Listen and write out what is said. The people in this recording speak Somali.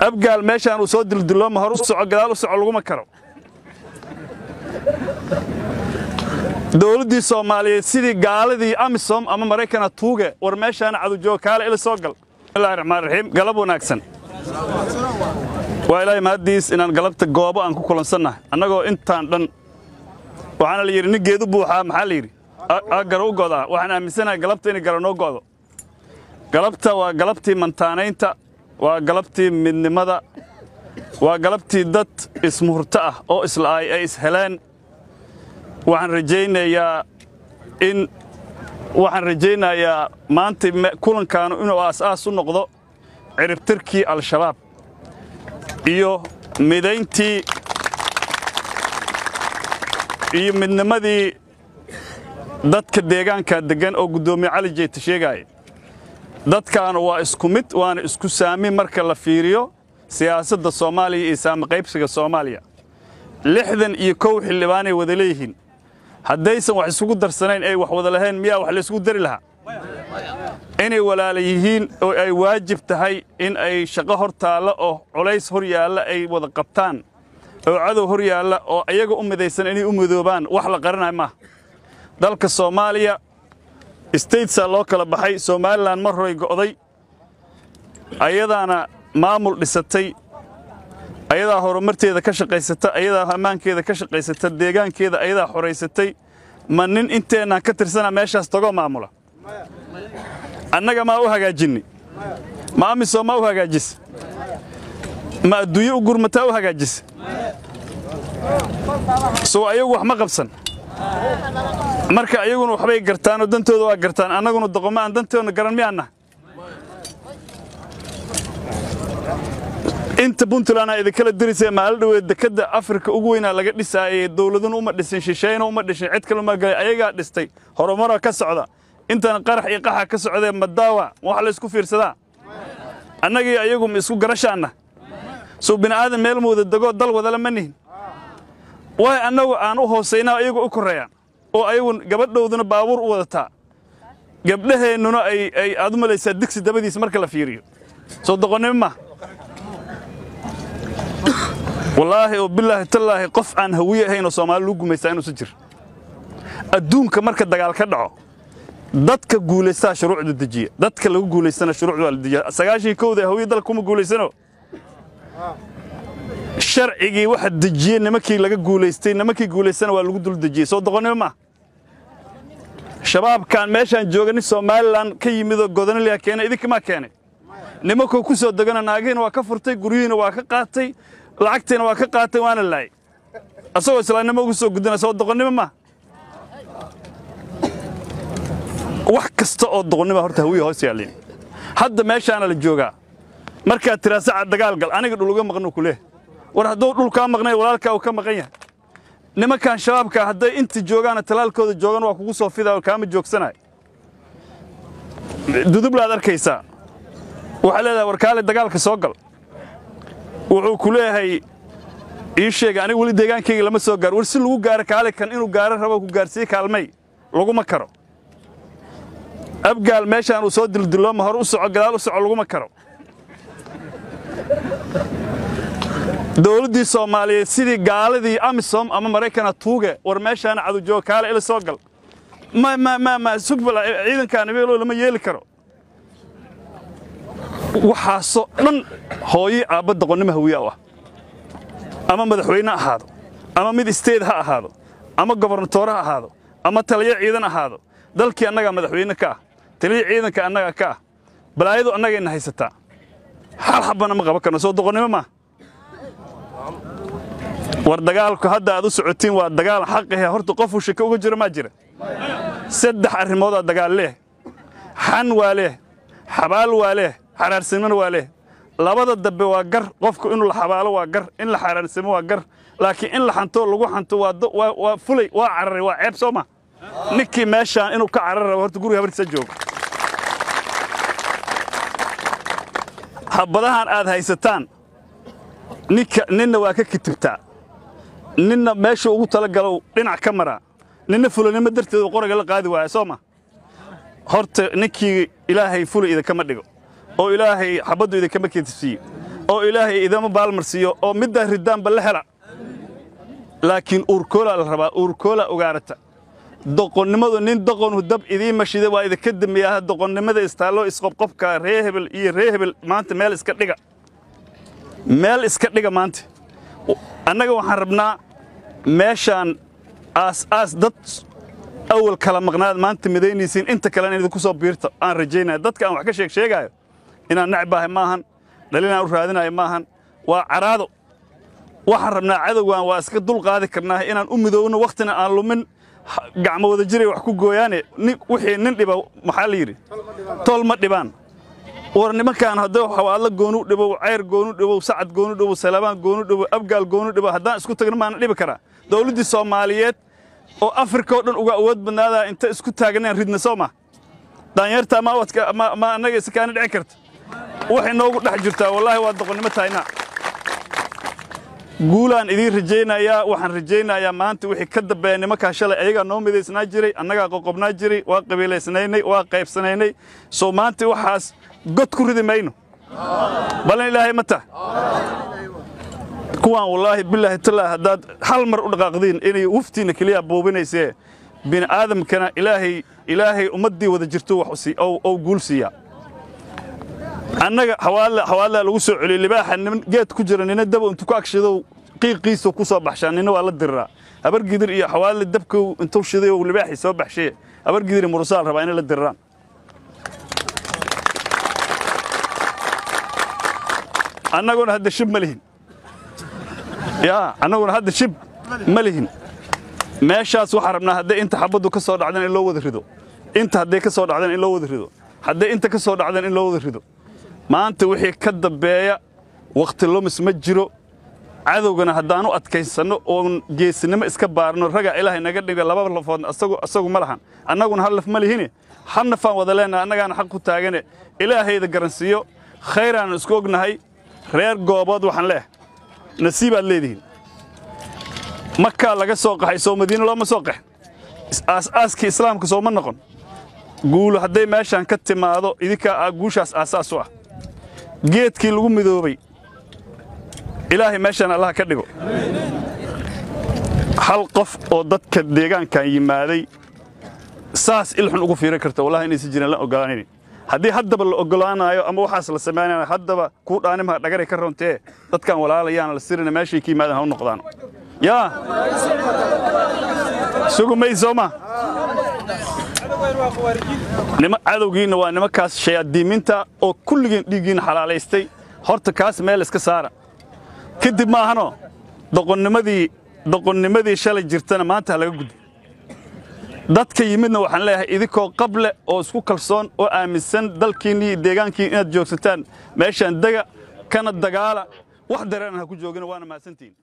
abgaal meeshaan uu soo dildillooma hor u soco gadaal u soco laguma karo dowladdii soomaaliyeed sidii gaaladii amisom ama maraykana tuuge war meeshaana cadujooga kaale ila soo gal bismillahi raxmaan raxiim galab wanaagsan waa ilaahay mahaddiis inaan galabta goobo aan ku kulansannahay annagoo intaan dhan waxaana la yidhi nin geedu buuxaa maxaa la yidhi agara u godaa waxaan aaminsanahay galabta inay gara noo go'do galabta waa galabtii mantaanaynta waa galabtii midnimada waa galabtii dad ismuhurto ah oo isla'ay ay isheleen waxaan rajaynayaa in waxaan rajaynayaa maanta kulankaanu inuu aas-aas u noqdo ciribtirkii al-shabaab iyo midayntii iyo midnimadii dadka deegaanka deggan oo guddoomiye cali jeyta sheegaaya dadkaanu waa isku mid waana isku saami marka la fiiriyo siyaasadda soomaaliya iyo saami qaybsiga soomaaliya lixdan iyo kow xildhibaanay wada leeyihiin haddaysan wax isugu darsanayn ay wax wada lahayn miyaa wax laysgu dari lahaa inay walaala yihiin oo ay waajib tahay in ay shaqo hor taalla oo culays hor yaalla ay wada qabtaan oo cadow hor yaalla oo ayaga u midaysan inay u midoobaan wax la qaranaya maaha dalka soomaaliya statesaa loo kala baxay somalilan mar horay go'day ayadaana maamul dhisatay ayadaa horumarteeda ka shaqaysata ayadaa ammaankeeda ka shaqaysata deegaankeeda ayadaa xoraysatay ma nin inteennaan ka tirsana meeshaas tagoo maamula annaga maa u hagaajinni ma amisom maa u hagaajise ma adduunye u gurmataa u hagaajise sow ayagu wax ma qabsan marka ayaguna waxbay gartaanoo dantooda waa gartaan annaguna doqomo aan dantoodna garan miyaanna inta puntlandna idinkala dirisee maalo dhoweed dekadda afrika ugu weynaa laga dhisaayey dowladuna uma dhisin shishayna uma dhishin cid kale uma galay ayagaa dhistay horumara ka socda intana qarax iyo qaxa ka socdee madaawa wax la isku fiirsadaa annagii ayagu ma isku garashaanna sow bini'aadan meel muuda degoo dal wadala ma nihin waay annagu aan u hoosaynaa ayagu u korreeyaan oo ayagu gabadhowduna baabuur u wadataa gabdhaheennuna ay aad u malaysaa digsi dabadiis marka la fiiriyo soo doqonnimo ma wallaahi oo bilaahi tallaahi qof aan hawiye ahayn oo soomaali lagu gumaystaa inuusan jir adduunka marka dagaal ka dhaco dadka guulaystaa shuruucda dejiya dadka lagu guulaystana shuruucda waa la dejiya sagaashii kowda hawiye dalka kuma guulaysano sharcigii waxa dejiyey nimankii laga guulaystay nimankii guulaystana waa lagu dul dejiyey soo doqonnimo ma shabaabkaan meeshaan jooga nin somalilan ka yimidoo godonaliya keenay idinkamaa keenay nimankoo ku soo degana naagihiina waa ka furtay guryihiina waa ka qaatay lacagtiina waa ka qaatay waana laayay asagoo islaamnimo ugu soo gudana soo doqonnimo ma wax kasta oo doqonnima horta hawiya hoos yaallin hadda meeshaana la joogaa markaad tiraa saca dagaal gal aniga dhuluga maqnu ku leeh war hadduu dhulkaa maqnay walaalkaa uu ka maqan yahay nimankan shabaabka hadday inta joogaana talaalkooda joogan waa kugu soo fidaa oo kaama joogsanaay dudublaad arkaysaa waxaa leedahay warkaale dagaalka soo gal wuxuu ku leeyahay ii sheega aniga weli deegaankayga lama soo gaaro war si lagu gaaro kaale kan inuu gaaro rabo ku gaarsiiye kaalmay laguma karo abgaal meeshaan uu soo dildillooma hor u soco gadaal u soco laguma karo dowladdii soomaaliyeed sidii gaaladii amisom ama maraykana tuuge war meeshaana cadujooga kaale ila soo gal ma ma ma ma sugbal ciidankaan abeeloo lama yeeli karo waxaasoo dhan hooyii aabba doqonnimo hawiya u ah ama madaxweyne ha ahaado ama mid isteed ha ahaado ama gobernatoore ha ahaado ama taliyo ciidan ahaado dalkii annagaa madaxweyne ka ah taliyo ciidanka annagaa ka ah balaayadu annagayna haysataa hal xabbana ma qaban karno soo doqonnimo maa war dagaalku hadda aad u socotiin waa dagaal xaqihe horta qofuu shako uga jiro maa jira saddex arrimoodaa dagaal leeh xan waa leeh xabaal waa leeh xaraarsimona waa leeh labada dambe waa gar qofku inuu la xabaalo waa gar in la xaraarsimo waa gar laakiin in la xanto lagu xanto waa fulay waa cararay waa ceeb soo ma ninkii meeshaan inuu ka carar rabo horta guriga habartiisa joogo habadahan aad haysataan ninka ninna waa ka kitibtaa ninna meesha ugu talagalow dhinac ka maraa ninna fulanimo darteedu qoraga la qaadi waaya soo ma horta ninkii ilaahay fulay idinkama dhigo oo ilaahay xabaddu idinkama kitibsiiyo oo ilaahay idama baalmarsiiyo oo middaa ridaanba la hela laakiin uurkoolaa la rabaa uurkoolaa ugaarata doqonnimadu nin doqonu dab idiin mashida waa idinka dambeeyaha doqonnimada istaalloo isqobqobka ree hebel iyo ree hebel maanta meel iska dhiga meel iska dhiga maanta annaga waxaan rabnaa meeshaan aas-aas dad awal kala maqnaad maanta midaynaysiin inta kalena idinku soo biirta aan rajaynaya dadka aan wax ka sheeg sheegaayo inaan nacbaahay maahan dhalinaan u raadinayo maahan waa caraado waxaan rabnaa cadowgan waa iska dul qaadi karnaa inaan u midoowno wakhtina aan lumin gacmo wada jiray wax ku gooyaane wixii nin dhiba maxaa la yidhi tol ma dhibaan war nimankaan hadduu xawaadlo goonu dhibow cayr goonu dhibow sacad goonu dhibow salabaan goonu dhibow abgaal goonu dhibow haddaan isku tagno maana dhibi karaa dawladdii soomaaliyeed oo afrika oo dhan uga awood badnaadaa inta isku taaganeen ridna soo ma daanyartaa ma annaga isakaana dhici karta waxay noogu dhex jirtaa wallaahi waa doqonnimo tahaynaa guulaan idiin rajaynayaa waxaan rajaynayaa maanta wixii ka dambeeya nimankaa shalay ayagaa noo midaysnaa jiray annagaa qoqobnaa jiray waa qabiilaysnaynay waa qaybsanaynay soo maanta waxaas god ku ridi mayno ballan ilaahay ma tah kuwaan wallaahi bilaahi tallaahi haddaad hal mar u dhaqaaqdiin inay wuftiinna keliya buubinaysee bini aadamkana ilaahay ilaahay ummaddii wada jirto wax ou guul siiyaa annaga xawaadlaa lagu soo celiyo libaaxa nin geed ku jira nina daba intuu ku agshidow qiiqiisa ku soo baxshaa nina waa la diriraa habargidir iyo xawaadle dabkow intuu shiday ou libaaxii soo baxshee habargidir iyo murusaal rabaa inay la diriraan annaguna hadda shib ma lihin yaa annaguna hadda shib ma lihin meeshaas waxaan rabnaa hadday inta xabaddu ka soo dhacdeen in loo wada rido inta hadday ka soo dhacdeen in loo wada rido hadday inta ka soo dhacdeen in loo wada rido maanta wixii ka dambeeya wakhti lumis ma jiro cadowgana haddaanu adkaysanno oon geesinimo iska baarno ragaa ilaahay naga dhiga laba lafoodna asagu ma lahan annaguna hal laf ma lihine hal nafaan wada leennaha annagaana xaq ku taagane ilaahayda garansiiyo khayraannu isku ognahay reer goobood waxaan leeh nasiibaad leedihiin makaa laga soo qaxay soo madiine looma soo qaxin aas-aaskii islaamka sooma noqon guulu hadday meeshaan ka timaado idinkaa guushaas aasaas u ah geedkii lagu midoobay ilaahay meeshaan allaha ka dhigo hal qof oo dadka deegaankan yimaaday saas ilxun ugu fiiran karta wallahi inaysan jirin la ogolaanaynin haddii haddaba la ogolaanaayo ama waxaas la samaynayo haddaba kuu dhaanimaha dhagaray ka rontee dadkan walaalayaan la sirina meeshay ka yimaadaan ha u noqdaan yaa sugu may soo ma nima cadowgiinna waa nimankaas shayaadiiminta oo kulligiin dhiiggiinna xalaalaystay horta kaas meel iska saara kadib maahanoo doqonnimadii doqonnimadii shalay jirtana maanta ha laga gudbo dadka yimidna waxaan leeyahay idinkoo qable oo isku kalsoon oo aaminsan dalkiinni iyo deegaankiin inaad joogsataan meeshaan dega kana dagaala wax dareeran ha ku joogina waana mahadsantihin